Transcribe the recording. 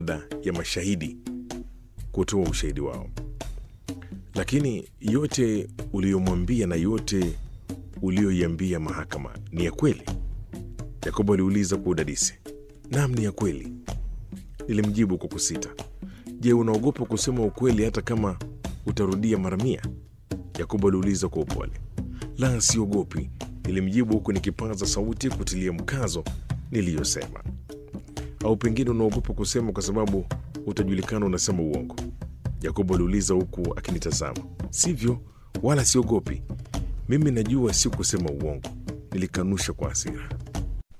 baada ya mashahidi kutoa ushahidi wao. Lakini yote uliyomwambia na yote uliyoiambia mahakama ni ya kweli? Yakobo aliuliza kwa udadisi. Naam, ni ya kweli, nilimjibu kwa kusita. Je, unaogopa kusema ukweli hata kama utarudia mara mia? Yakobo aliuliza kwa upole. La, siogopi, nilimjibu huku nikipaza sauti kutilia mkazo niliyosema. Au pengine unaogopa kusema kwa sababu utajulikana unasema uongo? Yakobo aliuliza huku akinitazama. Sivyo, wala siogopi. Mimi najua si kusema uongo, nilikanusha kwa hasira.